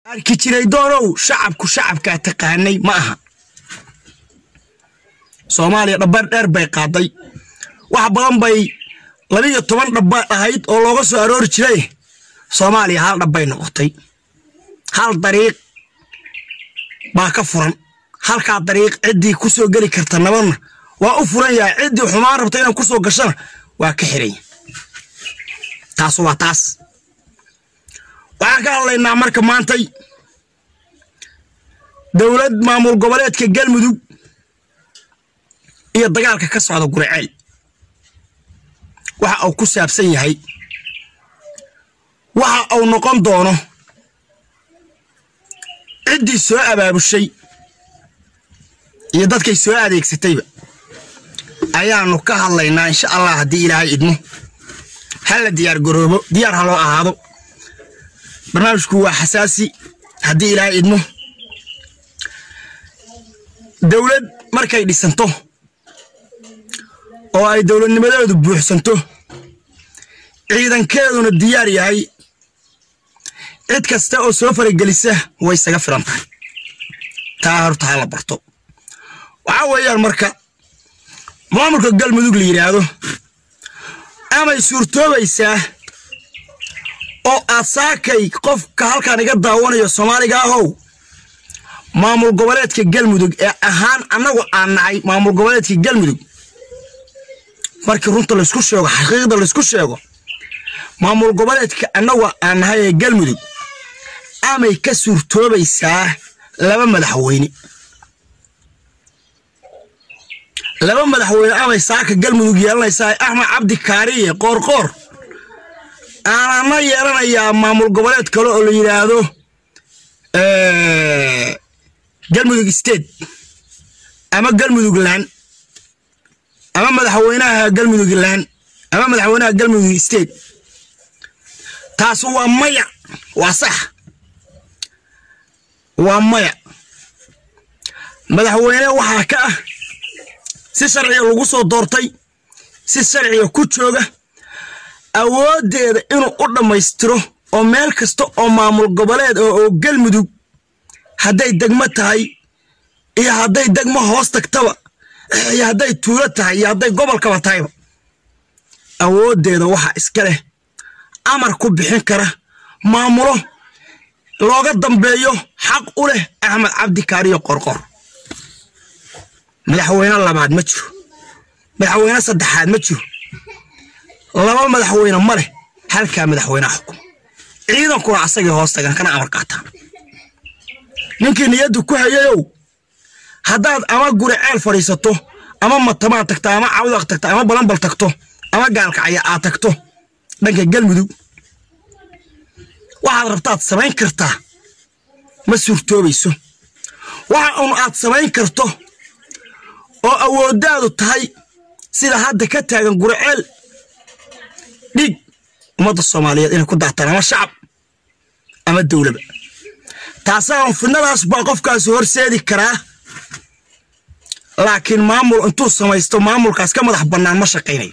arki jiray doonow shacabku shacabkaa taqaanay ma aha soomaaliya dhabbar dheer bay qaaday wax badan bay labiiyo toban dhabba ahayd oo looga soo aroori jiray soomaaliya hal dhabbay noqotay hal dariiq baa ka furan halkaa dariiq ciddii ku soo geli karta nabadna waa u furan yahay ciddii xumaan rabta inaan ku soo gashana waa ka xiranya taas waa taas waxaan ka hadlaynaa marka maantay dowlad maamul goboleedka galmudug iyo dagaalka ka socda guriceel waxa uu ku saabsan yahay waxa uu noqon doono ciddii soo abaabushay iyo dadkay soo adeegsatayba ayaanu ka hadlaynaa insha allah haddii ilaahay idmo hala diyaar garoobo diyaar ha loo ahaado barnaamijku waa xasaasi haddii ilaahay idmo dowlad markay dhisanto oo ay dowladnimadeedu buuxsanto ciidankeeduna diyaar yahay cid kasta oo soo faragelisa way isaga filan tahay taa horta ha la barto waxaa weeyaan marka maamulka galmudug la yidhaahdo amay suurtoobaysaa oo aad saakay qofka halkaan iga daawanayo soomaaliga ahow maamul goboleedka galmudug ee ahaan annagu aan nahay maamul goboleedka galmudug markii runta laysku sheego xaqiiqda laysku sheego maamul goboleedka annagu aan nahay ee galmudug amay ka suurtoobaysaa laba madaxweyne laba madaxweyne amay saaka galmudug yeelanaysaa axmed cabdi kaariye qoorqoor aanana yeelanayaa maamul goboleed kale oo la yidhaahdo galmudug state ama galmudug laan ama madaxweynaha galmudug laan ama madaxweynaha galmudug state taas waa maya waa sax waa maya madaxweyne waxaa ka ah si sharciga lagu soo doortay si sharciga ku jooga awooddeeda inuu u dhammaystiro oo meel kasta oo maamul goboleed oo galmudug hadday degmo tahay iyo hadday degmo hoos tagtaba iyo hadday tuulo tahay iyo hadday gobolkaba tahayba awooddeeda waxa iska leh amar ku bixin kara maamulo looga dambeeyo xaq u leh axmed cabdi kaariyo qorqor madaxweyne labaad ma jiro madaxweyne saddexaad ma jiro laba madaxweyne ma leh halkaa madaxweyneha xukuma ciidankuna asagay hoos tagaan kana amar qaataan ninkii niyaddu ku hayayow haddaad ama guri ceel fadhiisato ama matamaan tagto ama cawdaq tagto ama balanbal tagto ama gaalkacya aad tagto dhanka galmudug waxaad rabtaad samayn kartaa ma suurtoobayso waxa un aad samayn karto oo awooddaadu tahay sida hadda ka taagan guriceel dhiig ummadda soomaaliyeed inay ku daataan ama shacab ama dowlaba taasaan fidnadaas baa qofkaasi horseedi karaa laakiin maamul intuu samaysto maamulkaas ka madax bannaan ma shaqaynayo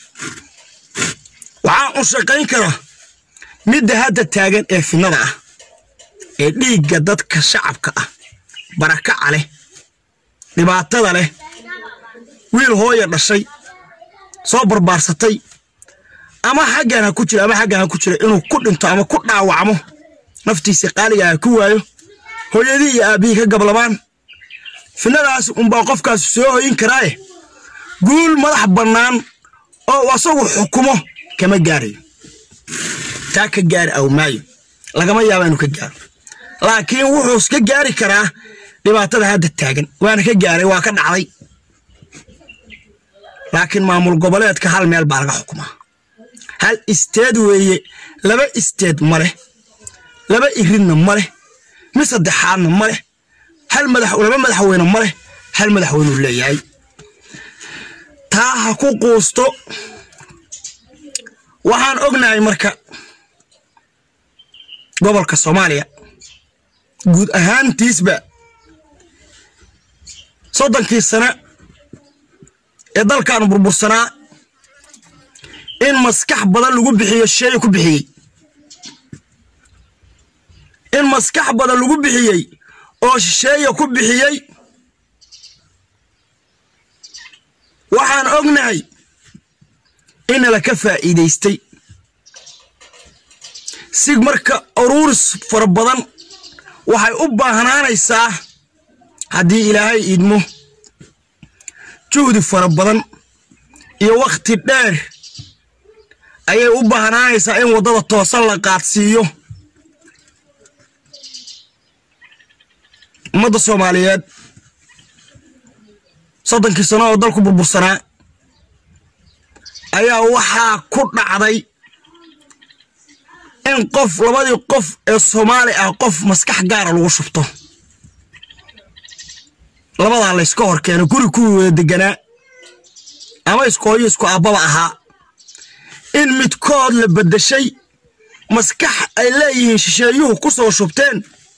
waxaa un shaqayn kara midda hadda taagan ee fidnada ah ee dhiigga dadka shacabka ah barakaca leh dhibaatada leh wiil hooya dhashay soo barbaarsatay ama xaggan ha ku jira ama xaggan ha ku jira inuu ku dhinto ama ku dhaawacmo naftiisa qaaliga ha ku waayo hooyadii iyo aabbihii ka gablabaan fidnadaas unbaa qofkaas soo hoyin karaaye guul madax bannaan oo asagu xukumo kama gaarayo taa ka gaari aw maayo lagama yaaba inuu ka gaaro laakiin wuxuu ka gaari karaa dhibaatada hadda taagan waana ka gaaray waa ka dhacday laakiin maamul goboleedka hal meel baa laga xukumaa hal isteed weeye laba isteed ma leh laba iridna ma leh mid saddexaadna ma leh hal madax laba madaxweyne ma leh hal madaxweynuu leeyahay taa ha ku quusto waxaan ognahay marka gobolka soomaaliya guud ahaantiisba soddonkii sane ee dalkan burbursanaa in maskax badan lagu bixiyo sheey ku bixiyey in maskax badan lagu bixiyey oo shisheeya ku bixiyey waxaan ognahay inala ka faa'iidaystay si marka uruuris fara badan waxay u baahnaanaysaa haddii ilaahay idmo juhdi fara badan iyo wakhti dheer ayay u baahnaanaysaa in waddada toosan la qaadsiiyo ummadda soomaaliyeed soddonkii sano oo dalku burbursanaa ayaa waxaa ku dhacday in qof labadii qof ee soomaali ah qof maskax gaara lagu shubto labadaa layska hor keeno guri kuwii wada deganaa ama iskooyo isku aabbaba ahaa in midkood la beddeshay maskax ay leeyihiin shisheeyuhu ku soo shubteen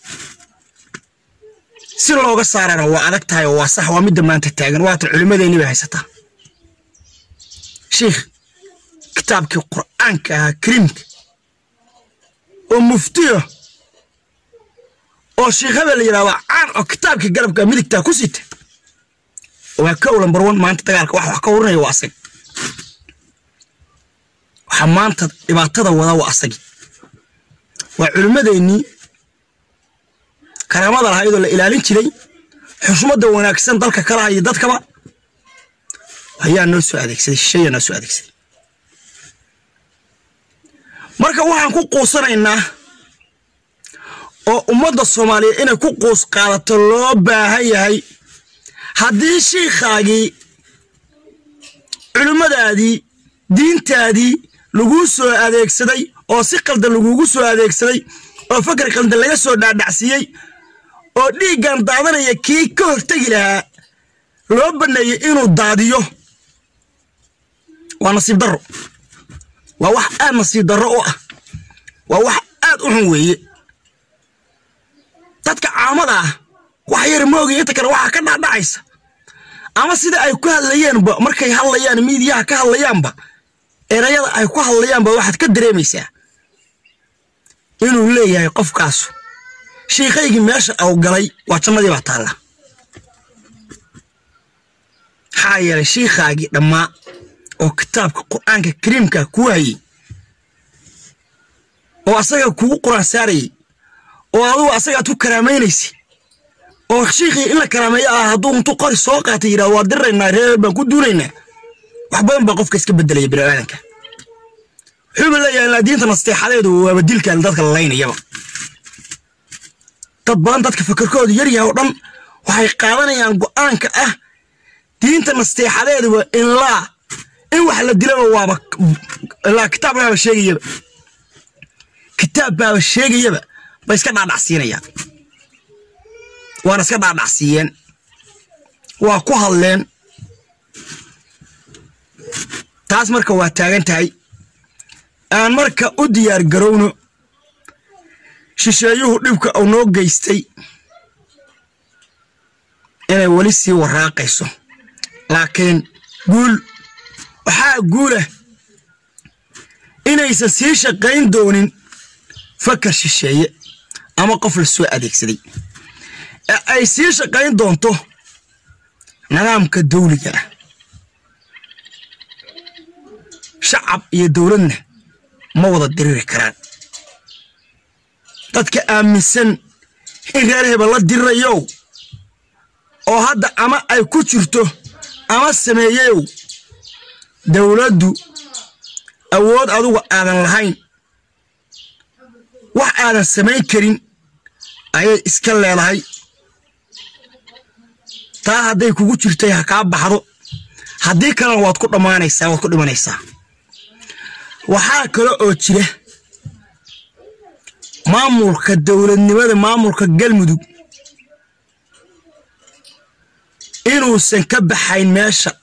si looga saarana waa adag tahay oo waa sax waa midda maanta taagan waata culimmadeenni bay haysataa shiikh kitaabkii qur'aanka ahaa kariimka oo muftiyo oo shiikh hebel la yidhahdo caan oo kitaabkii garabka midigtaa ku sita waa ka lambar wan maanta dagaalka wax wax ka warinaya waa asag waxaa maanta dhibaatada wada waa asagi waa culimmadeennii karaamada lahaa iyadoo la ilaalin jiray xushmadda wanaagsan dalka kalaha iyo dadkaba ayaa noo soo adeegsaday shisheeyaa noo soo adeegsaday marka waxaan ku quusanaynaa oo ummadda soomaaliyeed inay ku quus qaadato loo baahan yahay haddii shiikhaagii culimmadaadii diintaadii laguu soo adeegsaday oo si qaldan laguugu soo adeegsaday oo fakar qaldan laga soo dhaadhacsiiyey oo dhiiggan daadanaya kii ka hortegi lahaa loo banneeyey inuu daadiyo waa nasiib darro waa wax aad nasiib darro u ah waa wax aad u xun weeye dadka caamada ah wax yar moogiya inta kale waxaa ka dhacdhacaysa ama sida ay ku hadlayeenba markay hadlayaan miidiyaha ka hadlayaanba erayada ay ku hadlayaanba waxaad ka dareemaysaa inuu leeyahay qofkaasu shiikaygii meesha au galay waa jannadii baa taalla maxaa yeelay shiikhaagii dhammaa oo kitaabka qur'aanka kariimka kuu hayey oo asaga kugu quraan saarayey oo adugu asagaad ku karaamaynaysa oo shiikhii in la karaameeyo ah hadduu intuu qori soo qaatay yidhahdo waa diriraynaa reer baan ku duunaynaa wax badan baa qofka iska bedelaya bini'aadanka wuxuuba leeyahay ilaa diinta nasteexadeedu waaba dilkan dadka la laynayaba dad badan dadka fakarkoodu yaryahay oo dhan waxay qaadanayaan go'aanka ah diinta nasteexadeeduba inlaa in wax la dilaba waaba ilaa kitaab baaba sheegayaba kitaab baaba sheegayaba bay iska dhaadhacsiinayaan waana iska dhaadhacsiiyeen waa ku hadleen taas marka waa taagan tahay aan marka u diyaar garowno shisheeyuhu dhibka uu noo geystay inay weli sii waraaqayso laakiin guul waxaa guulah inaysan sii shaqayn doonin fakar shisheeye ama qof la soo adeegsaday ee ay sii shaqayn doonto nidaamka dawliga ah shacab iyo dowladna ma wada diriri karaan dadka aaminsan in reer hebel la dirirayow oo hadda ama ay ku jirto ama sameeyeyow dowladdu awood adugu aadan lahayn wax aadan samayn karin ayay iska leedahay taa hadday kugu jirtay ha kaa baxdo haddii kalena waad ku dhammaanaysaa waad ku dhimanaysaa waxaa kale oo jira maamulka dowladnimada maamulka galmudug inuusan ka baxayn meesha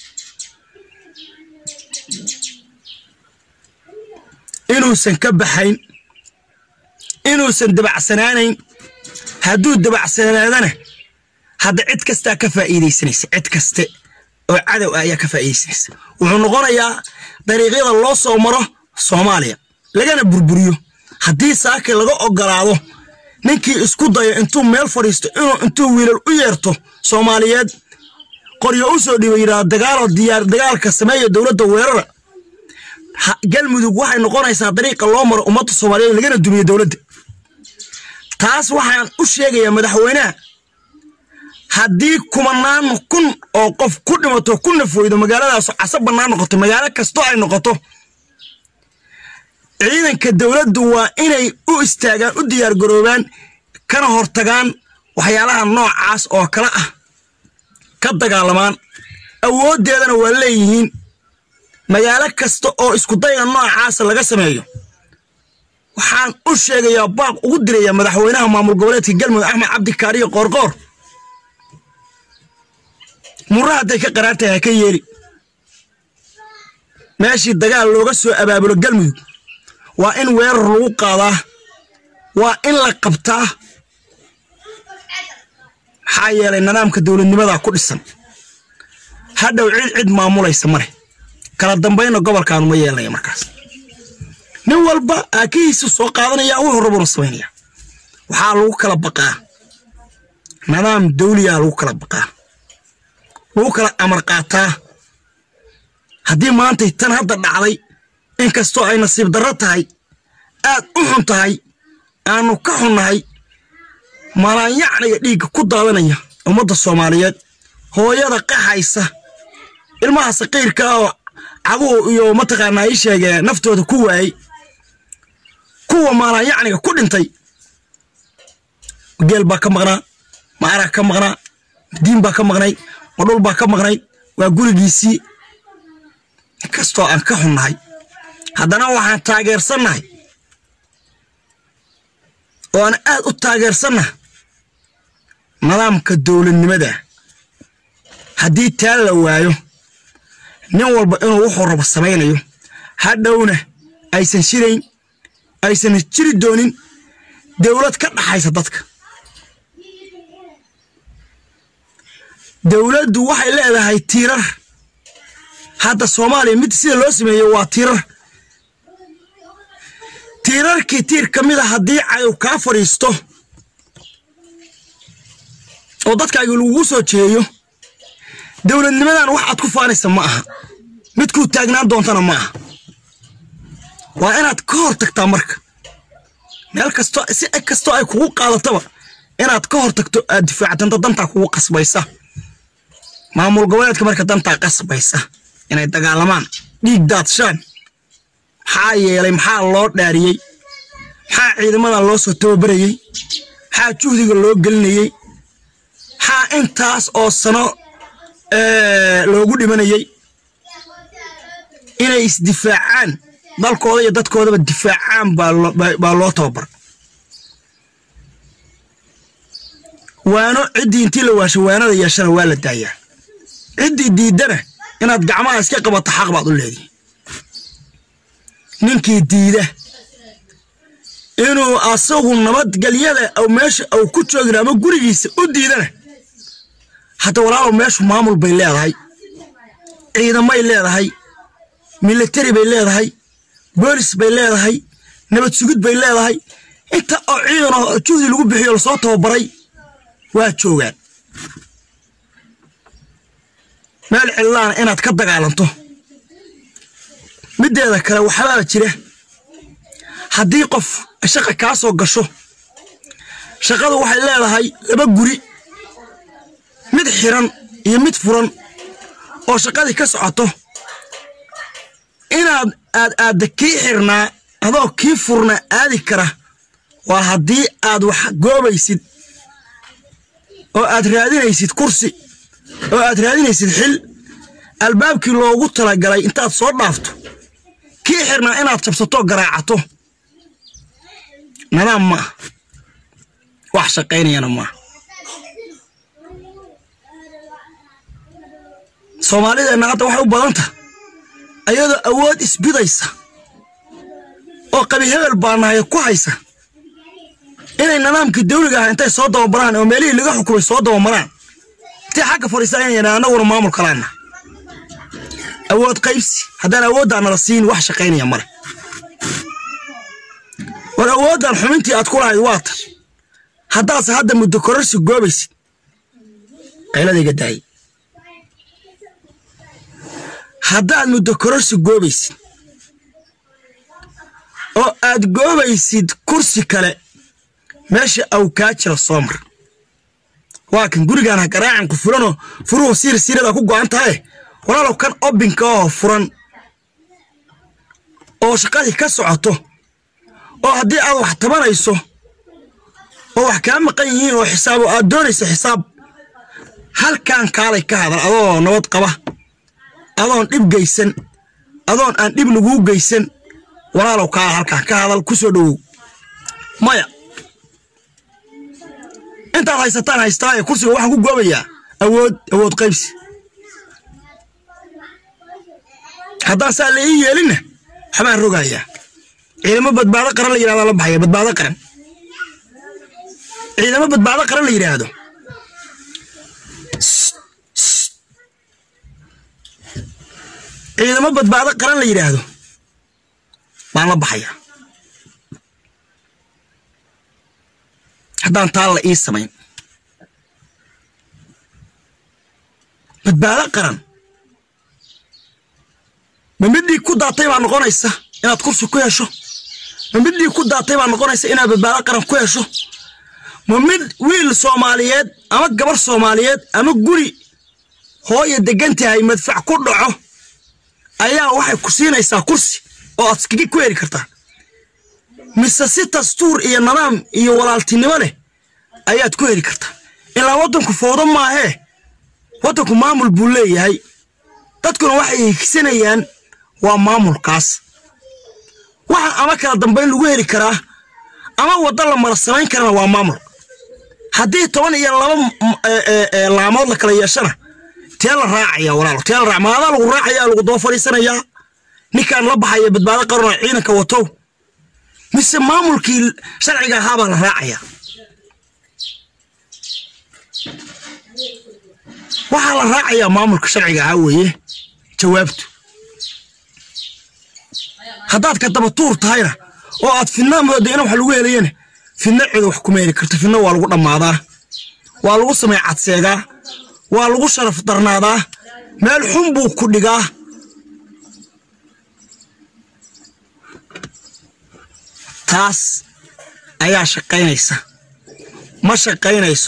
inuusan ka baxayn inuusan dabacsanaanayn hadduu dabacsanaadana hadda cid kastaa ka faa'iidaysanaysa cid kaste oo cadow ah ayaa ka faa'iidaysanaysa wuxuu noqonayaa dariiqyada loo soo maro soomaaliya lagana burburiyo haddii saakay laga ogolaado ninkii isku dayo intuu meel fadhiisto inuu intuu wiilal u yeerto soomaaliyeed qoryo u soo dhiiba yidhaahdo dagaaloo diyaar dagaalka sameeya dowladda weerara galmudug waxay noqonaysaa dariiqa loo maro ummadda soomaaliyeed lagana dumiyo dowladda taas waxaan u sheegayaa madaxweynaha haddii kumanaan kun oo qof ku dhimato ku nafweydo magaaladaas casa bannaan noqoto magaalo kastoo ay noqoto ciidanka dowladdu waa inay u istaagaan u diyaargaroobaan kana hortagaan waxyaalaha noocaas oo kale ah ka dagaalamaan awooddeedana waa leeyihiin magaalo kasta oo iskudayga noocaasa laga sameeyo waxaan u sheegayaa baaq ugu dirayaa madaxweynaha maamul goboleedka galmudug axmed cabdikaariyo qoorqoor murra hadday ka qaraan tahay ha ka yeeli meeshii dagaal looga soo abaabulo galmudug waa in weerar lagu qaadaa waa in la qabtaa maxaa yeelay nidaamka dowladnimadaa ku dhisan hadhow cid cid maamulaysa male kala dambayna gobolkaanu ma yeelnaya markaas nin walba aakihiisa soo qaadanaya wuxuu rabuna samaynaya waxaa lagu kala baqaa nidaam dawliyaa lagu kala baqaa lagu kala amar qaataa haddii maantay tan hadda dhacday inkastoo ay nasiib darro tahay aad u xun tahay aanu ka xunnahay malaanyacniga dhiigga ku daadanaya ummadda soomaaliyeed hooyada qaxaysa ilmaha saqiirka oo caguhu iyo mataqaanaa ii sheegee naftooda ku waayey kuwa malaanyacniga ku dhintay geel baa ka maqnaa maaraa ka maqnaa diin baa ka maqnayd madhul baa ka maqnayd waa gurigiisii inkastoo aan ka xunnahay haddana waxaan taageersannahay oo aan aad u taageersannaha nidaamka dowladnimada haddii taa la waayo nin walba inuu wuxuu rabo samaynayo hadhowna aysan shirayn aysan jiri doonin dowlad ka dhaxaysa dadka dowladdu waxay leedahay tiirar hadda soomaaliya mid sida loo sameeyo waa tiirar tiirarkii tiir ka mid a haddii cadow kaa fadhiisto oo dadkaagi lagugu soo jeeyo dowladnimadan wax aad ku faanaysa ma aha mid kuu taagnaan doontana ma aha waa inaad ka hor tagtaa marka meel kastoo si kastoo ay kugu qaadataba inaad ka hor tagto aad difaactanto dantaa kugu qasbaysa maamul goboleedka marka dantaa qasbaysa inay dagaalamaan dhiig daadshaan maxaa yeelay maxaa loo dhaariyey maxaa ciidamada loo soo tababarayey maxaa juhdiga loo gelinayey maxaa intaas oo sano loogu dhimanayey inay isdifaacaan dalkooda iyo dadkoodaba difaacaan baa loo tababar waano ciddii intii la waasho waanada yeeshana waa la daayaa ciddii diiddana inaad gacmaha iska qabato xaq baad u leedihi ninkii diida inuu asagu nabadgelyada aw meesha aw ku joogin ama gurigiisa u diidana hadda walaalow meeshu maamul bay leedahay ciidamay leedahay militari bay leedahay boolis bay leedahay nabad sugid bay leedahay inta oo ciidan oo juhdi lagu bixiyo lasoo tababaray waa joogaan meel cillaana inaad ka dagaalanto middeeda kale waxbaaba jira haddii qof shaqa kaa soo gasho shaqadu waxay leedahay laba guri mid xiran iyo mid furan oo shaqadii ka socoto inaad aad aadda kii xirnaa adoo kii furna aadi kara waa haddii aad wax goobaysid oo aad raadinaysid kursi oo aad raadinaysid xil albaabkii loogu talagalay intaad soo dhaafto kii xirnaa inaad jabsato garaacato nadaam ma ah wax shaqaynayana maaha soomaalideenna hadda waxay u badanta ayadoo awood isbidaysa oo qabi hebel baanahay ku haysa inay nidaamkii dawliga ah intay soo dabamaraan oo meelihii laga xukumay soo dabamaraan intay xagga fadhiisanayaan annaguna maamul kalaana awood qaybsi haddaan awooddaa nala siin wax shaqaynaya male war awooddan xubintii aad ku lahayd waa tay haddaase hadda muddo kororsi goobaysid qayladayga daayay haddaad muddo kororsi goobaysid oo aad goobaysid kursi kale meesha aw kaa jira soo mar waa kan gurigaan ha garaacan ku fulanoo furuhu siir siirada ku go'an tahay walaalow kan obinka oo furan oo shaqadii ka socoto oo haddii aad wax tabanayso oo wax kaa maqan yihiin oo xisaab oo aad doonayso xisaab halkan kaalay ka hadal adoo nabad qaba adoon dhib geysan adoon aan dhib laguu geysan walaalow kaala halkaan ka hadal ku soo dhowow maya intaad haysataan haystaa ee kursiga waxaan ku goobayaa awood awood qaybsi haddaan saa la ii yeelinna waxbaan rogayaa ciidamo badbaado qaran la yidhahdo la baxaya badbaado qaran ciidamo badbaado qaran la yidhaahdo ciidamo badbaado qaran la yidhaahdo baan la baxayaa haddaan taa la ii samayn badbaado qaran ma middii ku daatay baa noqonaysa inaad kursi ku hesho ma middii ku daatay baa noqonaysa inaad badbaado qaran ku hesho ma mid wiil soomaaliyeed ama gabar soomaaliyeed ama guri hooya degan tahay madfac ku dhaco ayaa waxay ku siinaysaa kursi oo aad iskaga ku heli kartaa mise si dastuur iyo nidaam iyo walaaltinimo leh ayaad ku heli kartaa ilaa waddanku foodo maahee waddanku maamul buu leeyahay dadkuna waxay higsanayaan waa maamulkaas waxa ama kala dambayn lagu heli karaa ama waddo la mara samayn karana waa maamul haddii toban iyo laba laamood la kala yeeshana tee la raacaya walaalo tee la raac maadaa lagu raacaya lagu daba fadhiisanayaa ninkaan la baxaya badbaado qaranoo ciidanka watow mise maamulkii sharciga ahaabaa la raacaya waxaa la raacayaa maamulka sharciga ahaa weeye jawaabtu haddaad ka daba tuur tahayna oo aad fidna mooda ina wax lagu helayana fidna cidu wax kuma heli karto fidna waa lagu dhammaadaa waa lagu samay cadseegaa waa lagu sharaf darnaadaa meel xun buu ku dhigaa taas ayaa shaqaynaysa ma shaqaynayso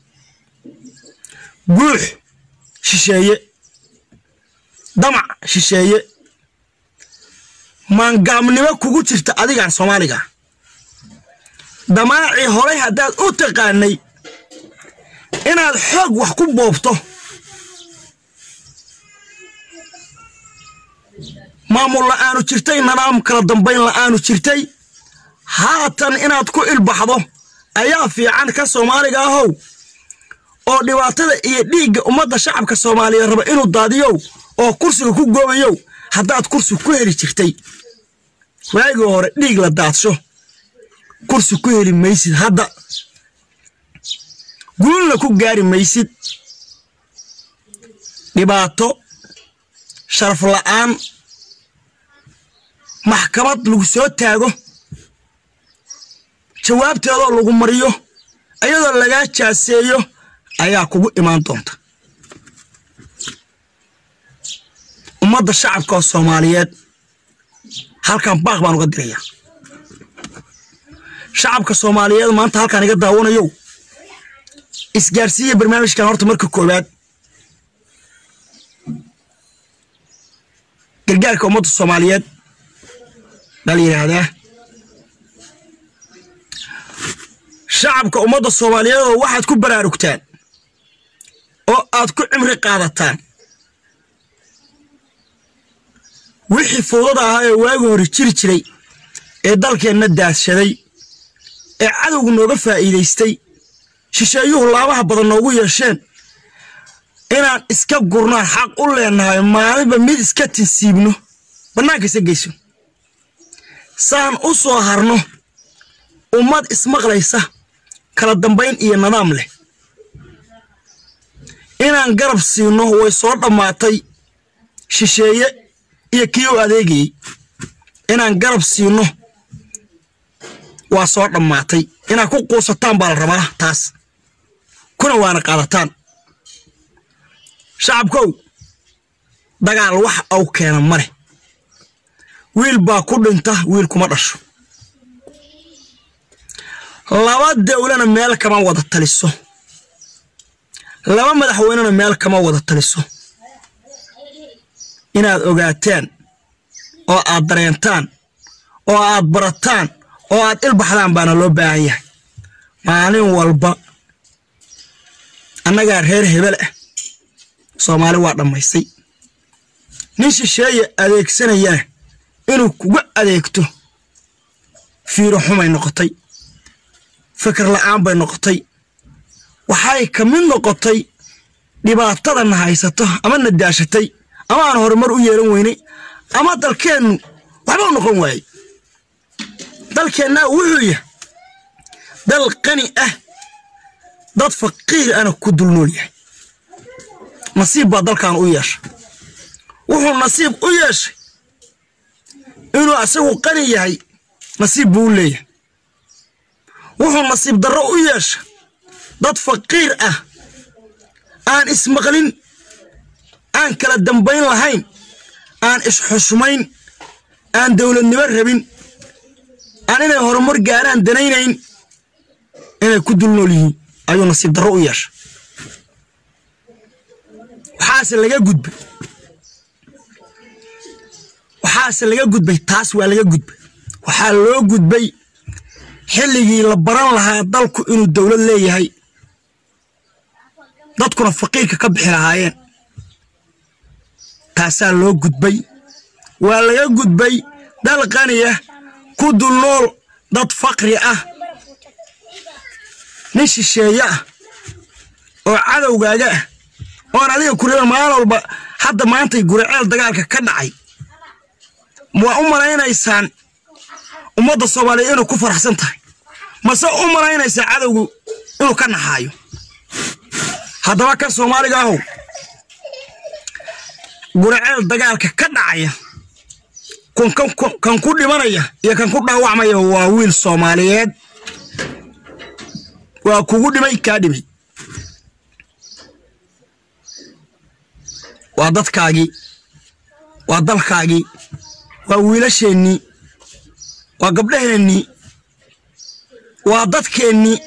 guux shisheeye damac shisheeye maangaabnimo kugu jirta adigaan soomaaliga damaacii horay haddaad u taqaanay inaad xoog wax ku boobto maamul la'aanu jirtay nidaam kala dambayn la'aanu jirtay haatan inaad ku ilbaxdo ayaa fiican ka soomaaliga ahow oo dhibaatada iyo dhiigga ummadda shacabka soomaaliyeed raba inuu daadiyow oo kursiga ku goobayow haddaad kursi ku heli jirtay waagii hore dhiig la daadsho kursi ku heli maysid hadda guulna ku gaari maysid dhibaato sharaf la'aan maxkamad lagu soo taago jawaabteedoo lagu mariyo ayadoo lagaa jaaseeyo ayaa kugu imaan doonta ummadda shacabka oo soomaaliyeed halkan baaq baan uga dirayaa shacabka soomaaliyeed maanta halkaan iga daawanayow isgaarsiiya barnaamijkan horta marka koowaad gargaarka ummadda soomaaliyeed baa la yidhaahdaa shacabka ummadda soomaaliyeed oo waxaad ku baraarugtaan oo aad ku cimri qaadataan wixii fowdada ahaa ee waagi hore jiri jiray ee dalkeenna daadshaday ee cadowgu nooga faa'iidaystay shisheeyuhu laabaha badan noogu yeesheen inaan iska gurnaan xaq u leenahay maalinba mid iska tinsiibno bannaanka isa geyso saan u soo harno ummad ismaqlaysa kala dambayn iyo nidaam leh inaan garab siino way soo dhammaatay shisheeye iyo kii u adeegayey inaan garab siino waa soo dhammaatay inaad ku quusataan baa la rabaa taas kuna waana qaadataan shacabkow dagaal wax au keena ma leh wiil baa ku dhinta wiil kuma dhasho laba dawlana meel kama wada taliso laba madaxweynena meel kama wada taliso inaad ogaataan oo aad dareentaan oo aad barataan oo aad ilbaxdaan baana loo baahan yahay maalin walba annagaa reer hebel ah soomaali waa dhammaystay nin shisheeye adeegsanayana inuu kuga adeegto fiiro xumay noqotay fikir la'aan bay noqotay waxay ka mid noqotay dhibaatadana haysato ama na daashatay ama aan horumar u yeelan weynay ama dalkeennu waxba u noqon waayey dalkeennaa wuxuu yahay dal qani ah dad faqiir ana ku dul nool yahay nasiib baa dalkan u yeeshay wuxuu nasiib u yeeshay inuu asagu qani yahay nasiib buu u leeyahay wuxuu nasiib darro u yeeshay dad faqiir ah aan ismaqlin aan kala dambayn lahayn aan isxushmayn aan dowladnimo rabin aan inay horumar gaaraan danaynayn inay ku dul nool yihiin ayuu nasiib darro u yeeshay waxaase laga gudbay waxaase laga gudbay taas waa laga gudbay waxaa loo gudbay xilligii la baran lahaa dalku inuu dowlad leeyahay dadkuna faqiirka ka bixi lahaayeen taasaa loo gudbay waa laga gudbay dal qaniya ku dul nool dad faqri ah nin shisheeye ah oo cadowgaaga ah oon adiga kureba maalin walba hadda maantay guriceel dagaalka ka dhacay waa u malaynaysaan ummadda soomaaliyeed inuu ku faraxsan tahay mase u malaynaysaa cadowgu inuu ka naxaayo haddaba kan soomaaliga ahow guriceel dagaalka ka dhacaya kan ku dhimanaya iyo kan ku dhaawacmaya waa wiil soomaaliyeed waa kugu dhimay kaa dhimay waa dadkaagii waa dalkaagii waa wiilasheennii waa gabdhaheennii waa dadkeennii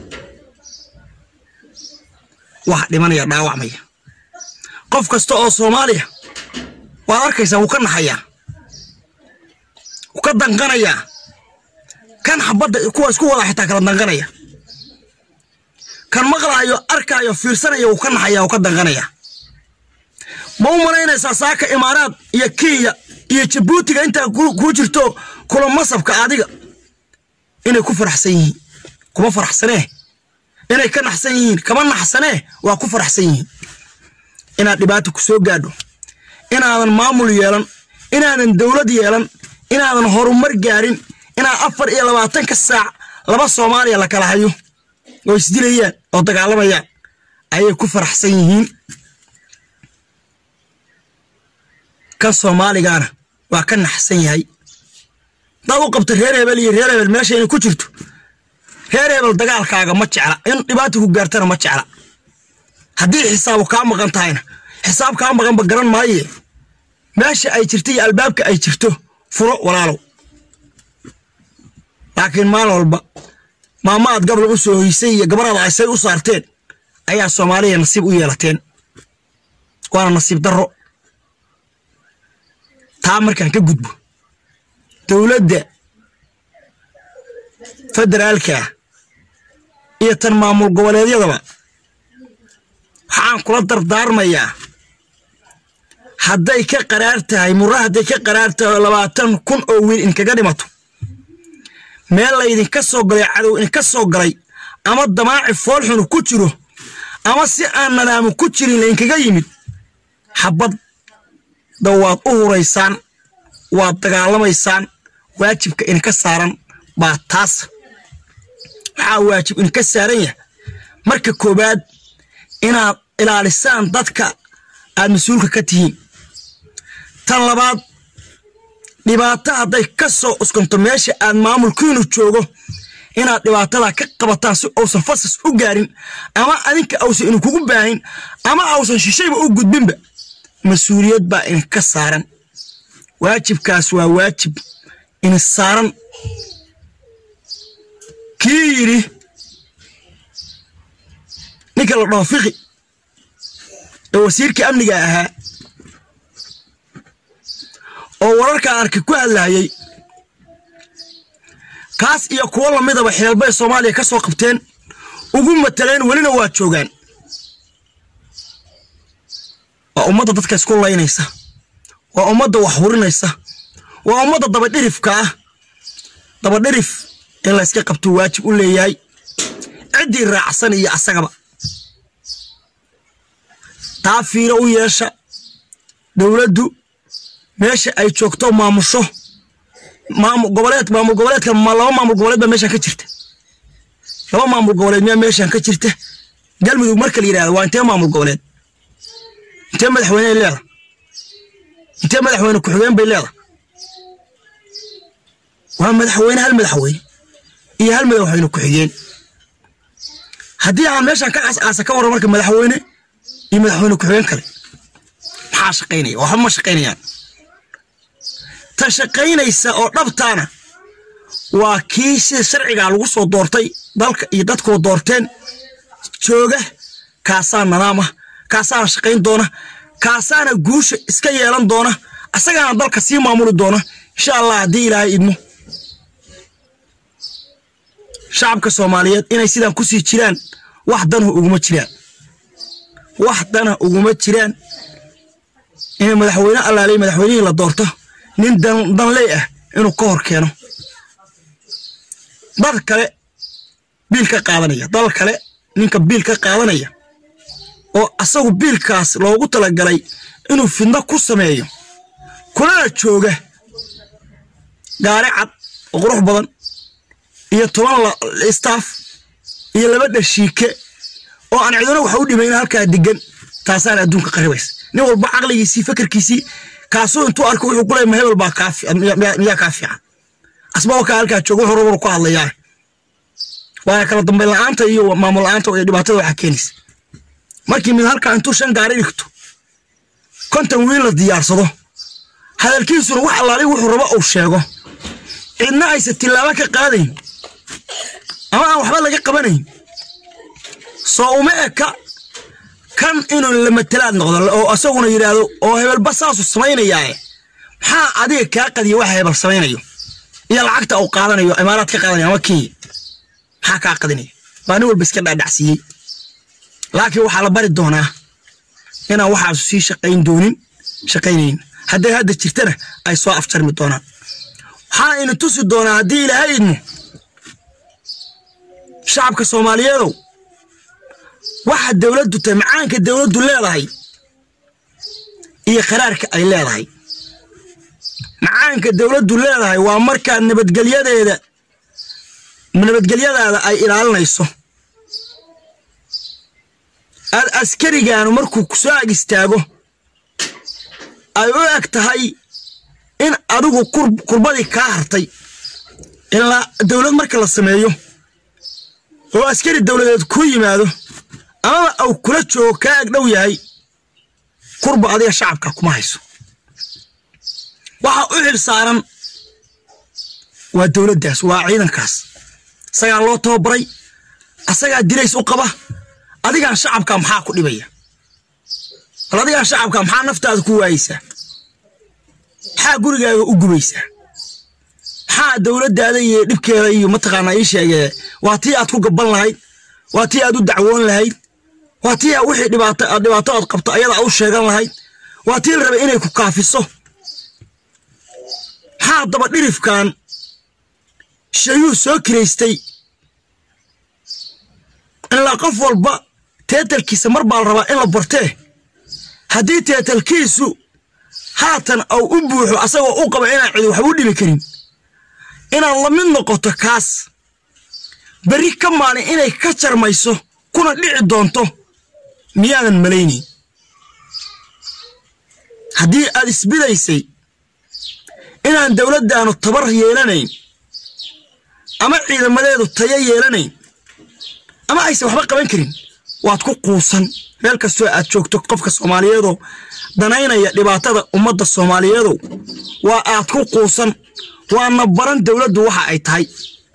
wax dhimanaya dhaawacmaya qof kasta oo soomaaliya waad arkaysaa wuu ka naxayaa wuu ka danqanayaa kan xabadda kuwa isku wada xitaa kala danqanaya kan maqlaayo arkaayo fiirsanaya wuu ka naxayaa wuu ka danqanayaa ma u malaynaysaa saaka imaaraad iyo kenya iyo jabuutiga intaa kuu jirto kula masabka adiga inay ku faraxsan yihiin kuma faraxsanee inay ka naxsan yihiin kama naxsanee waa ku faraxsan yihiin inaad dhibaato ku soo gaadho inaadan maamul yeelan inaadan dowlad yeelan inaadan horumar gaarin inaad afar iyo labaatanka saac laba soomaaliya la kala hayo oo isdilayaan oo dagaalamayaan ayay ku faraxsan yihiin kan soomaaligaana waa ka naxsan yahay daad u qabta reer hebel iyo reer hebel meesha inay ku jirto reer hebel dagaalkaaga ma jecla in dhibaata ku gaartana ma jecla haddii xisaabu kaa maqan tahayna xisaab kaa maqanba garan maaye meesha ay jirta iyo albaabka ay jirto furo walaalow laakiin maalin walba maama aad gablan u soo hoysay iyo gabaraada aysay u saarteen ayaa soomaaliya nasiib u yeelateen waana nasiib darro taa markaan ka gudbo dowladda federaalka iyo tan maamul goboleedyadaba waxaan kula dardaarmayaa hadday ka qaraar tahay murra hadday ka qaraar tahay labaatan kun oo wiil inkaga dhimato meel laydinka soo galay cadow idinka soo galay ama damaaci foolxunu ku jiro ama si aan nadaamu ku jirin laydinkaga yimid xabadda waad u huraysaan waad dagaalamaysaan waajibka idinka saaran baa taas waxaa waajib idinka saaran yahay marka koowaad inaad ilaalisaan dadka aad mas-uulka ka tihiin tan labaad dhibaato hadday ka soo uskanto meesha aad maamulkiinu joogo inaad dhibaatada ka qabataan si uusan fasas u gaarin ama adinka ausan idinkugu baahin ama ausan shishayba u gudbinba mas-uuliyad baa idinka saaran waajibkaas waa waajib idin saaran kii yidhi ninka la dhaho fiqi ee wasiirkii amniga ahaa oo wararkaan arkay ku hadlaayay kaas iyo kuwo lamidaba xeelbay soomaaliya ka soo qabteen ugu mataleen welina waa joogaan waa ummadda dadka isku laynaysa waa ummadda wax hurinaysa waa ummadda dabadhirifka ah dabadhirif in layska qabtuu waajib u leeyahay ciddii raacsan iyo asagaba taa fiiro u yeesha dowladdu meesha ay joogto maamusho maamul goboleed maamul goboleedka ma laba maamul goboleed baa meeshaan ka jirta laba maamul goboleed miyaa meeshaan ka jirta galmudug marka la yidhahdo waa intee maamul goboleed intee madaxweyne ay leedahay intee madaxweyne ku-xigeen bay leedahay waa madaxweyne hal madaxweyne iyo hal madaxweyne ku-xigeen haddii aan meeshaan ka aas-aasa ka warran marka madaxweyne iyo madaxweyne ku-xigeen kale maxaa shaqaynaya waxba ma shaqaynayaan ta shaqaynaysa oo dhabtaana waa kii sida sharcigaa lagu soo doortay dalka iyo dadkoo doorteen jooga kaasaa nadaam ah kaasaana shaqayn doona kaasaana guusha iska yeelan doona asagaana dalka sii maamuli doona insha allah haddii ilaahay idmo shacabka soomaaliyeed inay sidaan ku sii jiraan wax danhu uguma jiraan wax dana uguma jiraan inay madaxweyne allaaley madaxweynihii la doorto nin danley ah inuu ka hor keeno dad kale biil ka qaadanaya dal kale ninka biil ka qaadanaya oo asagu biilkaas loogu talagalay inuu fidno ku sameeyo kulana jooga gaari cad oo qurux badan iyo toban staff iyo laba dhashiike oo aan ciduna wax u dhimayn halkaa degan taasaana adduunka qaribaysa nin walba caqligiisii fakarkiisii kaasuu intuu arko wuxuu ku leey ma hebel baa miyaa kaa fiican asbao kaa halkaa jooga wuxuu rabanu ku hadlayaa waana kala dambayn la-aanta iyo maamul la-aanta iyo dhibaatada waxaa keenaysa markii mid halkaa intuu shan gaari dhigto konton wiil la diyaarsado hadalkiisuna wax allaali wuxuu rabo uu sheego cidna aysan tillaabo ka qaadayn ama aan waxba laga qabanayn soo uma eka kan inuu lamatalaad noqdo oo asaguna yidhaahdo oo hebelba saasu samaynayaae maxaa adiga kaa qadiya waxa hebel samaynayo iyo lacagta uu qaadanayo imaaraad ka qaadanaya ama kenya maxaa kaa qadinaya baa nin walba iska dhaadhacsiiyey laakiin waxaa la bari doonaa inaan waxaasu sii shaqayn doonin shaqaynayn hadday hadda jirtana ay soo afjarmi doonaan waxaa ina tusi doonaa haddii ilaahay idmo shacabka soomaaliyeedow waxa dowladdu tahay macaanka dowladdu leedahay iyo qaraarka ay leedahay macaanka dowladdu leedahay waa markaa nabadgelyadeeda nabadgelyadaada ay ilaalinayso aad askarigaanu markuu ku soo ag istaago ay u eg tahay in adigu kurbadii kaa hartay ilaa dowlad marka la sameeyo oo askari dowladeed ku yimaado amaba au kula joogo kaa ag dhow yahay kurba adiga shacabka kuma hayso waxa u xil saaran waa dowladdaas waa ciidankaas isagaa loo tababaray asagaa dirays u qaba adigaan shacabka maxaa ku dhibaya bal adigaan shacabka maxaa naftaada ku waayeysaa maxaa gurigaaga u gubaysaa maxaa dowladdaada iyo dhibkeeda iyo mataqaanaa ii sheegee waa tii aad ku gaban lahayd waa tii aad u dacwoon lahayd waa tii wixii dhibaato dhibaato aad qabto ayada u sheegan lahayd waa tii la rabay inay ku kaafiso maxaa daba dhirifkan shayuu soo kiraystay ilaa qof walba teetalkiisa mar baa la rabaa in la bartee haddii teetalkiisu haatan au u buuxo asagoo u qaba inaan cidi waxba u dhimi karin inaad la mid noqoto kaas berri ka maalin inay ka jarmayso kuna dhici doonto miyaadan malaynayn haddii aad isbidaysay inaan dowladdaanu tabar yeelanayn ama ciidamadeedu tayo yeelanayn ama aysan waxba qaban karin waad ku quusan meel kastoo aad joogto qofka soomaaliyeedoo danaynaya dhibaatada ummadda soomaaliyeedow waa aad ku quusan waana baran dowladdu waxa ay tahay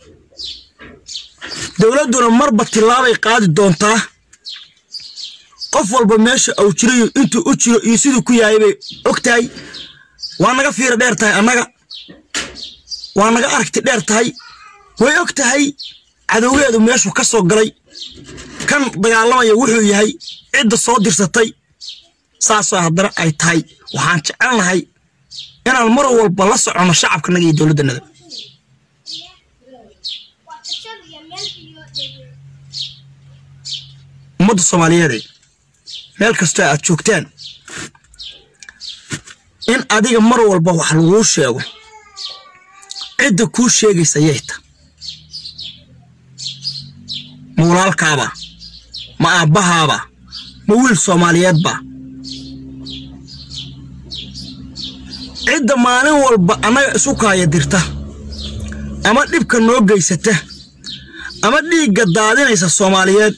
dowladduna marba tillaabay qaadi doontaa qof walba meesha uu jirayo intuu u jiro iyo siduu ku yahay bay og tahay waa naga fiira dheer tahay annaga waa naga aragti dheer tahay way og tahay cadowgeedu meeshuu ka soo galay kan dagaalamaya wuxuu yahay cidda soo dirsatay saasoo haddana ay tahay waxaan jecelnahay inaan mar walba la soconno shacabkanaga iyo dowladdanada ummadda soomaaliyeede meel kastoo aad joogtaan in adiga mar walba wax laguu sheego cidda kuu sheegaysa yayta ma walaalkaaba ma aabbahaaba ma wiil soomaaliyeedba cidda maalin walba annaga isu kaaya dirta ama dhibka noo geysata ama dhiigga daadinaysa soomaaliyeed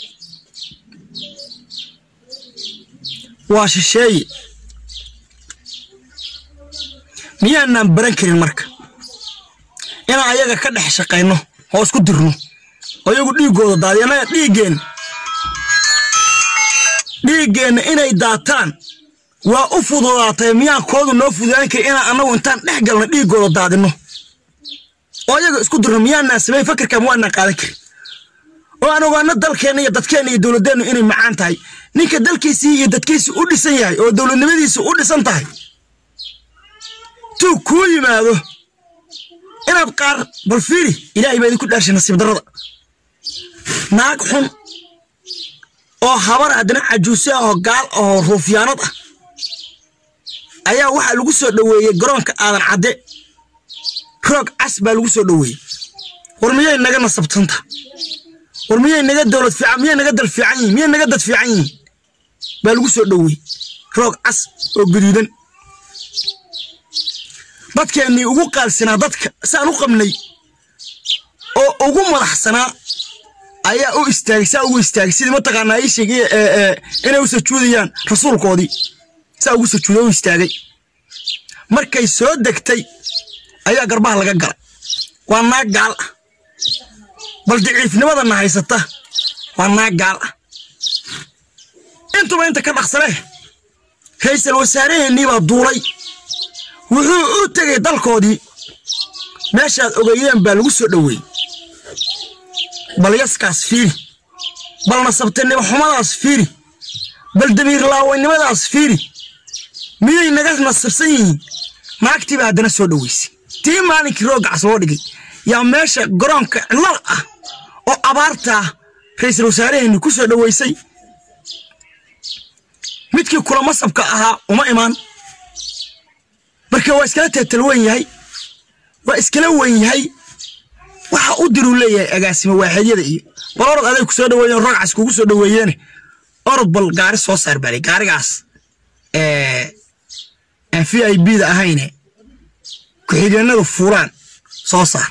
waa shisheeye miyaanaan baran karin marka inaan ayaga ka dhex shaqayno oo isku dirno oo iyagu dhiiggooda daadiy annaga dhiiggeenna dhiiggeenna inay daataan waa u fududaatay miyaan koodu noo fududaan karin inaan annagu intaan dhex galno dhiiggooda daadinno oo ayaga isku dirno miyaanaan samayn fakirka ma waanaan qaadan karin oo aan ogaano dalkeenna iyo dadkeenna iyo dowladdeennu inay macaan tahay ninka dalkiisii iyo dadkiisii u dhisan yahay oo dowladnimadiisi u dhisan tahay tuu kuu yimaado inaad qaar bal fiiri ilaahay baa idinku dhaashay nasiib darrada naag xun oo habar haddana cajuuse ah oo gaal oo ruufyaanad ah ayaa waxaa lagu soo dhoweeyey garoonka aadan cadde roog cas baa lagu soo dhoweeyey war miyay naga nasabtanta war miyay naga dowlad fiican miyay naga dal fiican yihin miyay naga dad fiican yihiin baa lagu soo dhoweeyey roog cas oo guduudan dadkeennii ugu qaalsanaa dadka saan u qabnay oo ugu madaxsanaa ayaa u istaagay saa ugu istaagay sidii mataqaanaa ii sheegay inay u sajuudayaan rasuulkoodii saa ugu sajuuday u istaagay markay soo degtay ayaa garbaha laga galay waa naag gaal ah bal daciifnimadana haysata waa naag gaal ah intuba inta ka dhaqsanee ra'iisul wasaaraheennii baa duulay wuxuu u tegay dalkoodii meeshaad ogeeyeen baa lagu soo dhoweeyey bal yaskaas fiiri bal nasabtanimo xumadaas fiiri bal damiir laawaynimadaas fiiri miyay naga nasabsan yihiin naagtiiba haddana soo dhoweysay tii maalinkii roogacas loo dhigay yaa meesha garoonka cidlada ah oo abaartaa ra'iisul wasaaraheenni ku soo dhoweysay midkii kula masabka ahaa uma imaan marka waa iskala teetal wen yahay waa iskala wen yahay waxa u diruu leeyahay agaasimo waaxidyada iyo bal orod aday ku soo dhaweeyeen rogcas kugu soo dhaweeyeene orod bal gaari soo saar baalay gaarigaas aan v i b da ahayne ku-xigeenadu fuulaan soo saar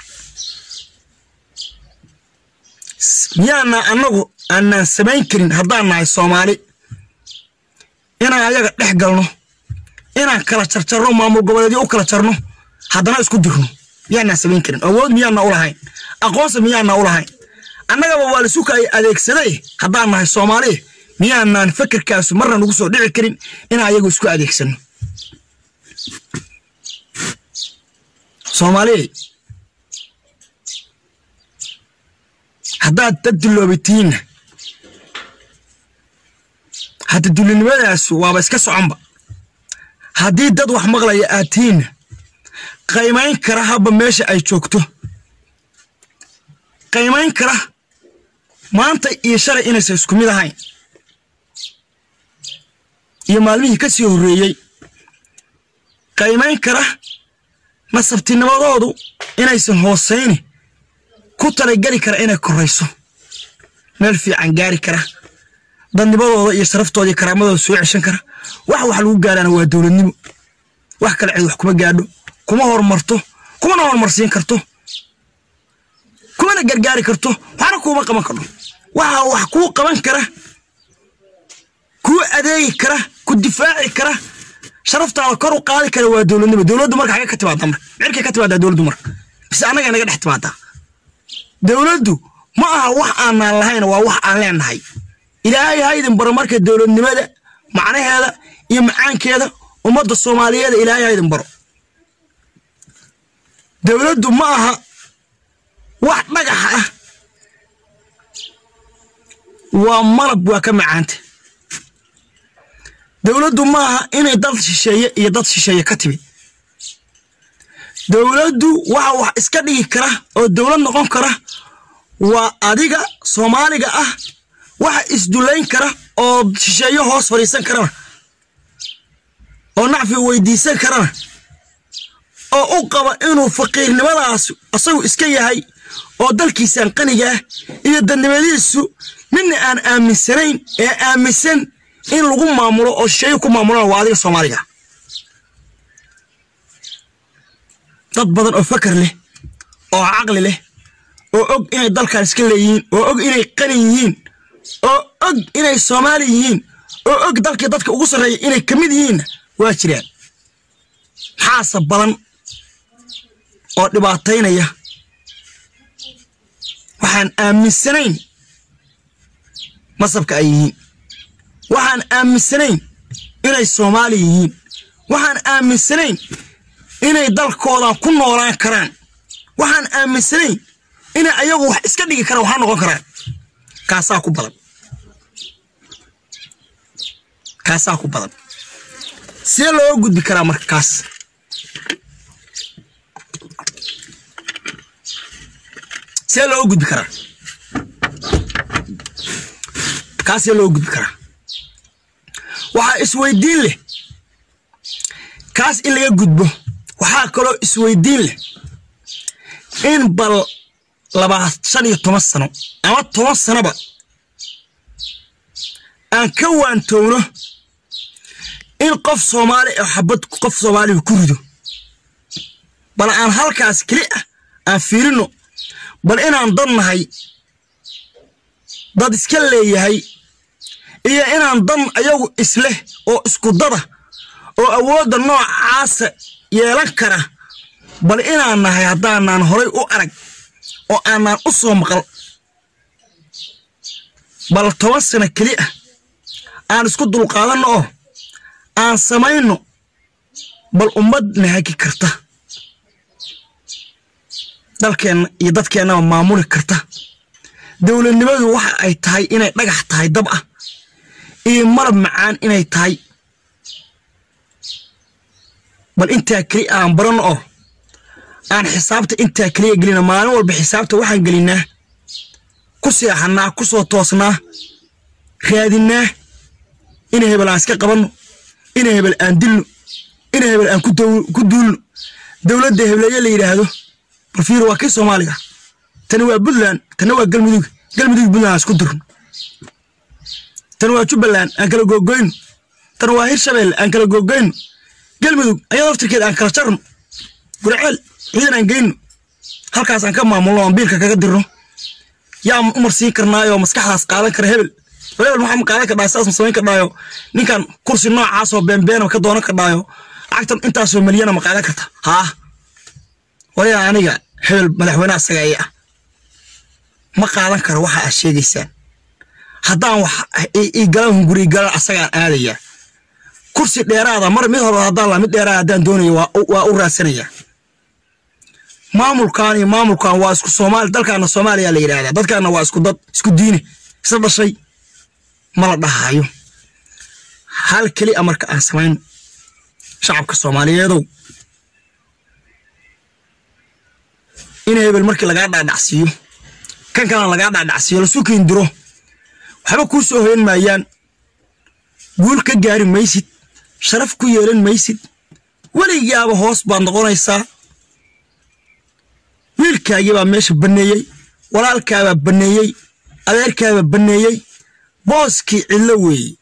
miyaana annagu aanaan samayn karin haddaan nahay soomaali inaan ayaga dhex galno inaan kala jarjarno maamul goboleedyo u kala jarno haddana isku dirno miyaanaan samayn karin awood miyaana u lahayn aqoonsi miyaana u lahayn annagaba waa lisuka ay adeegsaday haddaan nahay soomaali miyaanaan fakerkaasu marna nagu soo dhici karin inaan ayagu isku adeegsano soomaaliya haddaad dad duloobitihiinna hadda dulinimadaas waaba iska soconba haddii dad wax maqlaya aad tihiinna qaymayn kara habba meesha ay joogto qaymayn kara maanta iyo shalay inaysan isku mid ahayn iyo maalmihii ka sii horreeyey qaymayn kara nasabtinimadoodu inaysan hoosayni ku talageli kara inay korayso meel fiican gaari kara dadnimadooda iyo sharaftooda iyo karaamadooda soo ceshan kara wax wax lagu gaarana waa dowladnimo wax kale cid wax kuma gaadho kuma horumarto kumana horumarsiin karto kuumana gargaari karto waxna kuuma qaban karno waxa wax kuu qaban kara kuu adeegi kara ku difaaci kara sharaftaada kor u qaadi kara waa dowladnimo dowladdu marka xagee ka timaada marka cirkay ka timaadaa dowladdu marka bise annaga naga dhex timaadaa dowladdu ma aha wax aanaan lahayn waa wax aan leenahay ilaahay ha idin baro marka dowladnimada macnaheeda iyo macaankeeda ummadda soomaaliyeed ilaahay ha idin baro dowladdu ma aha wax dhagax ah waa malab waa ka macaanta dowladdu ma aha inay dad shisheeye iyo dad shisheeye ka timid dowladdu waxa wax iska dhigi kara oo dowlad noqon kara waa adiga soomaaliga ah waxa isdulayn kara oo shisheeyo hoos fadhiisan karana oo nacfi weydiisan karana oo u qaba inuu faqiirnimadaas asagu iska yahay oo dalkiisaan qanigaah iyo dadnimadiisu midna aan aaminsanayn ee aaminsan in lagu maamulo oo shisheeyo ku maamulana waa adiga soomaaliga dad badan oo fakar leh oo caqli leh oo og inay dalkan iska leeyihiin oo og inay qani yihiin oo og inay soomaali yihiin oo og dalkii dadka ugu sarreeya inay ka mid yihiinna waa jiraan maxaase badan oo dhibaataynaya waxaan aaminsanayn masabka ay yihiin waxaan aaminsanayn inay soomaali yihiin waxaan aaminsanayn inay dalkoodan ku noolaan karaan waxaan aaminsanayn inay ayagu wax iska dhigi karaan waxaa noqon karaan kaasaa ku badan kaasaa ku badan see looga gudbi karaa marka kaas see looga gudbi karaa kaas see looga gudbi karaa waxaa isweydiin leh kaas in laga gudbo waxaa kaloo isweydiin leh in bal labaa shan iyo toban sano ama toban sanoba aan ka waantowno in qof soomaali oo xabad qof soomaaliga ku rido bal aan halkaas keli ah aan fiirino bal inaan dad nahay dad iska leeyahay iyo inaan dan ayagu isleh oo isku dada oo awoodda noocaasa yeelan kara bal inaan nahay haddaanaan horay u arag oo aanaan u soo maqal bal toban sano keli ah aan isku dulqaadanno oo aan samayno bal ummad nahagi karta dalkeenna iyo dadkeennaba maamuli karta dowladnimadu waxa ay tahay inay dhagax tahay dab ah iyo malab macaan inay tahay bal intaa keli aan baranno oo aan xisaabta intaa keliya gelina maalin walba xisaabta waxaan gelinaa ku seexannaa ku soo toosnaa raadinnaa ina hebel aan iska qabanno ina hebel aan dilno ina hebel aan ku duulno dowladda hebleeye la yidhaahdo balfiir waa kii soomaaliga tani waa puntland tani waa galmudug galmudug puntland aan isku dirno tani waa jubbaland aan kala googoyno tani waa hirshabelle aan kala googoyno galmudug ayadoo laftirkeed aan kala jarno gurceel ciidan aan geyno halkaas aan ka maamulno aan biilka kaga dirno yaa umar siin karnaayoo maskaxdaas qaadan kara hebel hebel maxaa ma qaadan kardhaayo saas ma samayn kardhaayo ninkan kursi noocaasoo beenbeena ka doonan kardhaayo lacagtan intaasoo milyana ma qaadan karta haa waliyaa aniga hebel madaxweyne asaga ii ah ma qaadan karo waxa aad sheegaysaan haddaan wax ii galan hunguri galan asagaan aadayaa kursi dheeraada mar mid hore haddaan laa mid dheeraada haddaan doonayo waa u raadsanayaa maamulkan iyo maamulkan waa isku soomaali dalkaana soomaaliya la yidhahdaa dadkaana waa isku dad isku diine isla dhashay ma la dhahayo hal keli a marka aan samayno shacabka soomaaliyeedow in hebel markii lagaa dhaadhacsiiyo kan kalena lagaa dhaadhacsiiyo lasu kiindiro waxba kuu soo hoyan maayaan guul ka gaari maysid sharaf ku yeelan maysid weligaaba hoos baad noqonaysaa wiilkaagii baa meesha banneeyey walaalkaabaa banneeyey adeerkaabaa banneeyey booskii cidlo weeye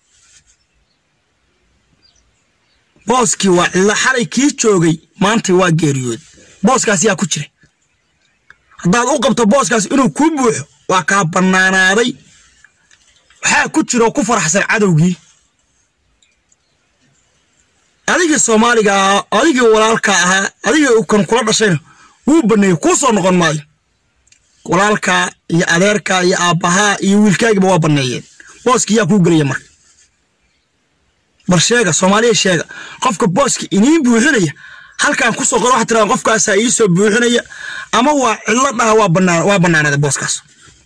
booskii waa cidlo xalay kii joogay maanta waa geeriyood booskaas yaa ku jira haddaad u qabto booskaas inuu kuu buuxo waa kaa bannaanaaday waxaa ku jira oo ku faraxsan cadowgii adigii soomaaliga ahaa adigii walaalka ahaa adigii kan kula dhashayna wuu baneeyey kuu soo noqon maayo walaalkaa iyo adeerkaa iyo aabbahaa iyo wiilkaagiba waa banneeyeen booskii yaa kuu gelaya marka bal sheega soomaaliya sheega qofka booska iniin buuxinaya halkaan kusoo qor waxaa tiraa qofkaasaa ii soo buuxinaya ama waa cidlo dhaha waa bannaan waa bannaanada booskaas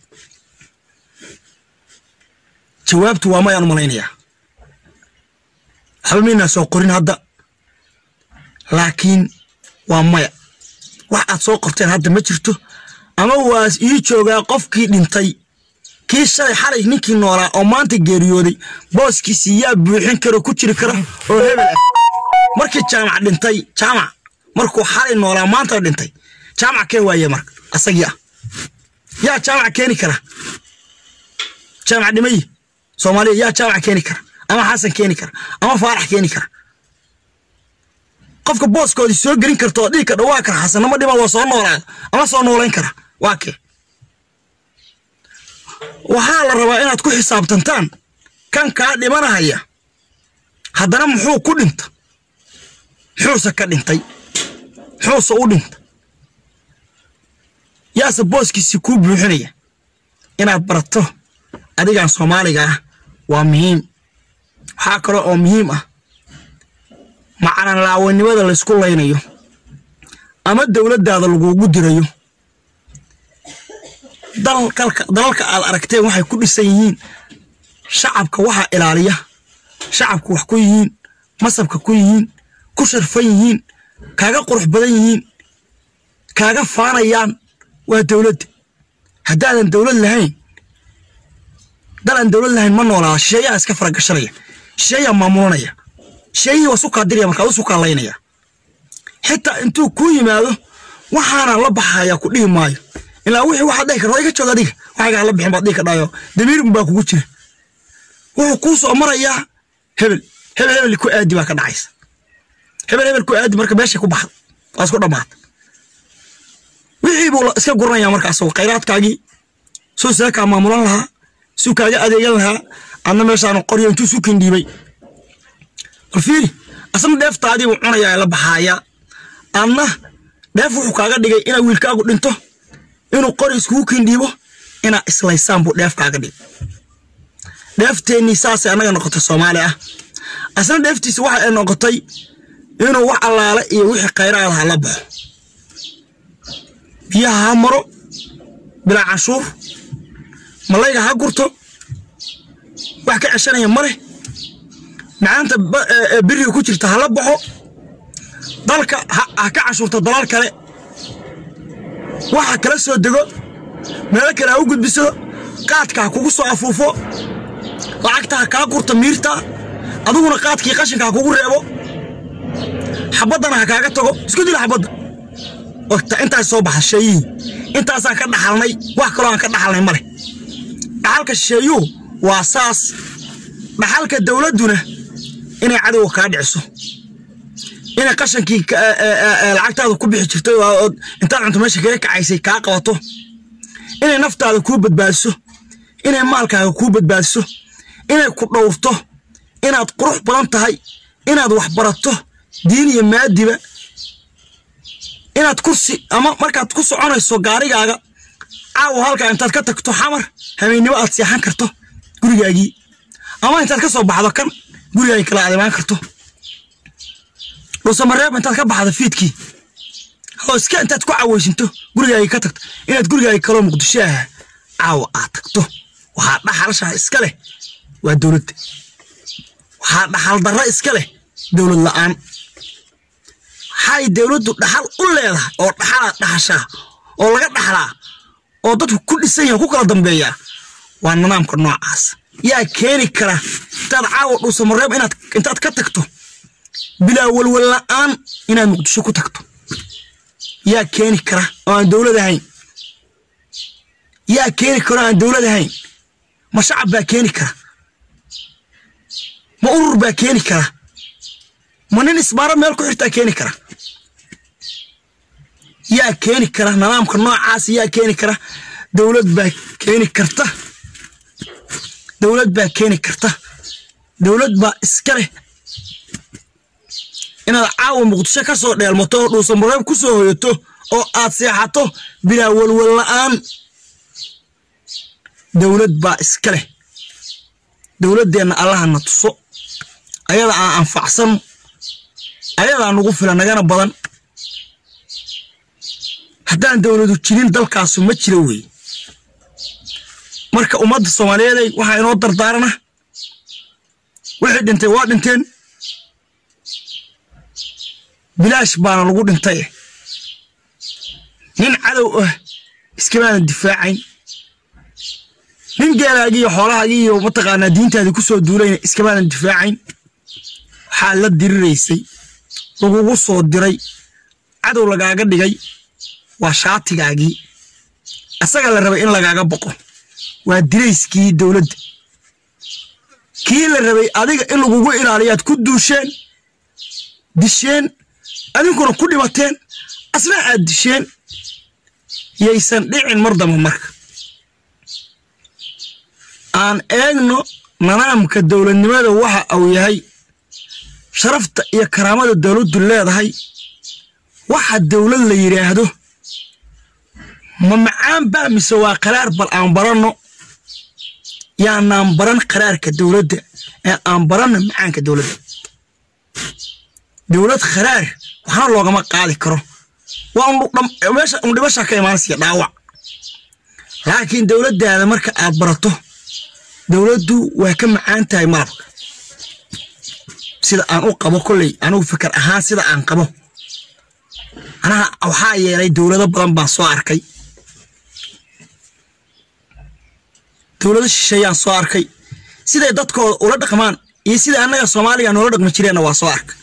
jawaabtu waa mayaan u malaynayaa waxba maynaa soo qorin hadda laakiin waa maya wax aad soo qorteen hadda ma jirto ama waa ii joogaa qofkii dhintay kii shalay xalay ninkii noolaa oo maanta geeriyooday booskiisii yaa buuxin karo ku jiri kara oo hebel ah markii jaamac dhintay jaamac markuu xalay noolaa maanta dhintay jaamac keen waaye marka asagii ah yaa jaamac keeni kara jaamac dhimayi soomaaliya yaa jaamac keeni kara ama xasan keeni kara ama faarax keeni kara qofka booskoodii soo gelin karta oo dhihi kadha waa kara xasanama dhima waa soo noolaada ama soo noolayn kara waa kee waxaa la rabaa inaad ku xisaabtantaan kan kaa dhimanahaya haddana muxuu ku dhinta muxuuse ka dhintay muxuuse u dhinta yaase booskiisii kuu buuxinaya inaad barato adigan soomaaliga ah waa muhiim waxaa kale oo muhiim ah macalan laawanimada laysku laynayo ama dowladdaada lagugu dirayo dalalka aad aragteen waxay ku dhisan yihiin shacabka waxaa ilaaliya shacabka wax ku yihiin masabka ku yihiin ku sharfan yihiin kaaga qurux badan yihiin kaaga faanayaan waa dowladda haddaadan dowlad lahayn dal aan dowlad lahayn ma noolaa shisheeyaha iska faragashanaya shisheeyaa maamulanaya shisheeyihii waa sukaa diraya markaa u sukaa laynaya xitaa intuu kuu yimaado waxaana la baxaya ku dhihi maayo ilaa wixii waxaad dhihi karta iga joog adiga waxaygaa la bixin baad dhihi kadhayo damiir baa kugu jira wuxuu kuu soo marayaa hebel hebel hebel ku aadi baa ka dhacaysa hebel hebel ku aadi marka meeshay ku baxda waa isku dhammaata wixii buu iska guranaya marka asagoo khayraadkaagii suu seekaa maamulan lahaa suu kaaga adeegan lahaa adna meeshaan qoryo intuu sukin dhiibay bal fiiri asna dheeftaadii buu cunayaa la baxaaya adna dheef wuxuu kaaga dhigay inaa wiilkaagu dhinto inuu qori iskugu kindhiibo inaa islaysaan buu dheef kaaga dhigay dheefteennii saasay annaga noqotay soomaali ah asna dheeftiisa waxa ay noqotay inuu wax allaale iyo wixii khayraadaha la baxo biyaha ha maro bilaa canshuur malayga ha gurto wax ka ceshanaya ma leh macaanta biriga ku jirta hala baxo dalka ha ka canshuurta dalal kale waxa kala soo dego meelo kale ha u gudbiso qaadka ha kugu soo afuufo lacagta ha kaa gurta miirta adiguna qaadkii qashinka ha kugu reebo xabaddana ha kaaga tago isku dila xabadda ogta intaas soo baxa sheeyihii intaasaan ka dhaxalnay wax kaloo aan ka dhaxalnay ma leh dhaxalka shisheeyuhu waa saas dhaxalka dowladduna inay cadowga kaa dhiciso inay qashankii lacagtaada ku bixi jirtay intaad cunto meesha kaga kacaysay kaa qabato inay naftaada kuu badbaadiso inay maalkaaga kuu badbaadiso inay ku dhowrto inaad qurux badan tahay inaad wax barato diin iyo maadiba inaad kursi ama markaad ku soconayso gaarigaaga caawa halkaa intaad ka tagto xamar habeennimo aad seexan karto gurigaagii ama intaad ka soo baxdo kan gurigaagii kala aad imaan karto dhuusamareeb intaad ka baxdo fiidkii oo iska intaad ku caweysinto gurigaagii ka tagto inaad gurigaagii kaloo muqdishoaha caawa aad tagto waxaa dhaxalshaha iska leh waa dowladda waxaa dhaxal darra iska leh dowlad la'aan waxay dowladdu dhaxal u leedahay oo dhaxalaa dhaxashaa oo laga dhaxlaa oo dadku ku dhisan yahay ku kala dambeeyaa waa nidaamka noocaas yaa keeni kara intaad caawa dhuusamareeb inaad intaad ka tagto bilaa walwal la'aan inaad muqdisho ku tagto yaa keeni kara oo aan dowlad ahayn yaa keeni kara oo aan dowlad ahayn ma shacab baa keeni kara ma urur baa keeni kara ma nin isbaaro meel ku xirtaa keeni kara yaa keeni kara nidaamka noocaas yaa keeni kara dowlad baa keeni karta dowlad baa keeni karta dowlad baa iska leh inaad caawa muqdisho ka soo dheelmato oo dhuusan mareeb ku soo hoyato oo aad seexato bilaa walwal la'aan dowlad baa iska leh dowladdeenna allahana tuso ayada aan anfacsan ayadaa nugu filan nagana badan haddaan dowladu jirin dalkaasu ma jiro wey marka ummadda soomaaliyeeday waxaa inoo dardaarana wixii dhintay waa dhinteen bilaash baana lagu dhintay nin cadow ah iskamaadan difaacayn nin geelaagii iyo xoolahaagii iyo mataqaanaa diintaadii ku soo duulayna iskamaadan difaacayn waxaa la diriraysay lagugu soo diray cadow lagaaga dhigay waa shaatigaagii asaga la rabay in lagaaga boqo waa dirayskii dowladda kii la rabay adiga in lagugu ilaaliyaad ku duusheen disheen adinkuna ku dhibateen asna aad disheen yaysan dhicin mar damba marka aan eegno nidaamka dowladnimada waxa uu yahay sharafta iyo karaamada dowladdu leedahay waxa dowlad la yidhaahdo ma macaan baa mise waa qaraar bal aan baranno yaanaan baran qaraarka dowladda ee aan baranno macaanka dowladda dowlad kharaar waxna loogama qaadi karo waa meesha undhibasha ka imaanaysa dhaawac laakiin dowladdaada marka aad barato dowladdu waa ka macaan tahay malabka sida aan u qabo kolley anugu fikir ahaan sida aan qabo anaha waxaa yeelay dowlado badan baan soo arkay dowlado shisheeyaan soo arkay siday dadkooda ula dhaqmaan iyo sida annaga soomaaliga noola dhaqmi jireenna waa soo arkay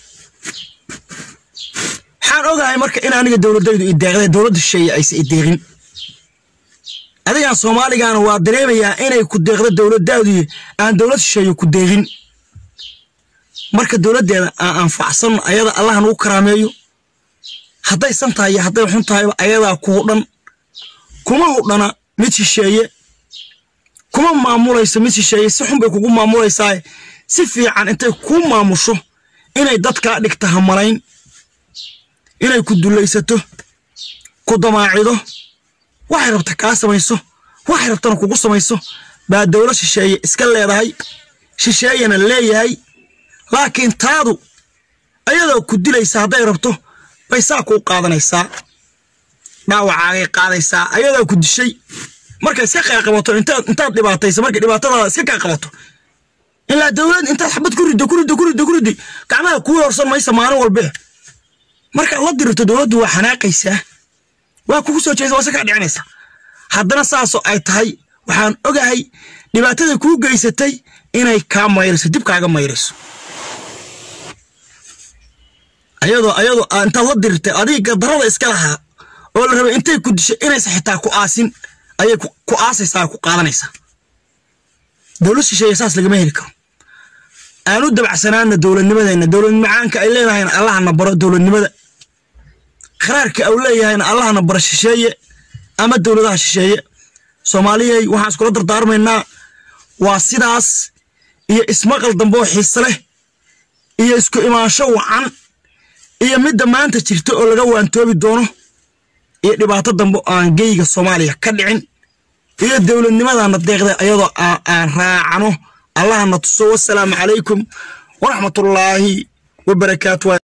waxaan ogahay marka in aniga dowladaydu ideeqday dowladda shisheeye aysa ideeqin adigaan soomaaligaana waa dareemayaa inay ku deeqdo dowladdaadu aan dowlad shisheeye ku deeqin marka dowladdeeda aan anfacsanno ayada allah nagu karaameeyo hadday san tahay iyo hadday xun tahayba ayadaa ku hudhan kuma hudhana mid shisheeye kuma maamulayso mid shisheeye si xun bay kugu maamulaysaa si fiican intay kuu maamusho inay dadkaa dhigta hamalayn inay ku dulaysato ku damaacido waxay rabta kaa samayso waxay rabtana kugu samayso baa dowlad shisheeye iska leedahay shisheeyana leeyahay laakiin taadu ayadoo ku dilaysa hadday rabto bay saa kuu qaadanaysaa dhaawacaagay qaadaysaa ayadoo ku dishay markay iska qaaqabato intaad dhibaatayso markay dhibaatadaada iska qaaqabato ilaa dowlad intaad xabad ku riddo ku riddo ku riddo ku riddi gacmaha kuu horsan maysa maalin walbe markaad la dirirto dowladdu waa xanaaqaysaa waa kugu soo jeesa waa iska kaa dhicinaysa haddana saasoo ay tahay waxaan ogahay dhibaatada kuu geysatay inay kaa mayrayso dib kaaga mayrayso ayadoo ayadoo intaad la dirirtay adiga darada iska lahaa oo la rabay intay ku dishay inaysa xitaa ku aasin ayay ku aasaysaa ku qaadanaysaa dowlad shisheeye saas lagama heli karo aan u dabacsanaana dowladnimadeenna dowlad macaanka ay leedahayna allahana baro dowladnimada kharaarka au leeyahayna allahana baro shisheeye ama dowladaha shisheeye soomaaliyay waxaan iskula dardaarmaynaa waa sidaas iyo ismaqal dambe oo xiise leh iyo isku imaansho wacan iyo midda maanta jirta oo laga waantoobi doono iyo dhibaato dambe oo aan geyga soomaaliya ka dhicin iyo dowladnimadana deeqda ayadoo aan raacano allahna tuso wasalaamu calaykum waraxmatullaahi wabarakaatu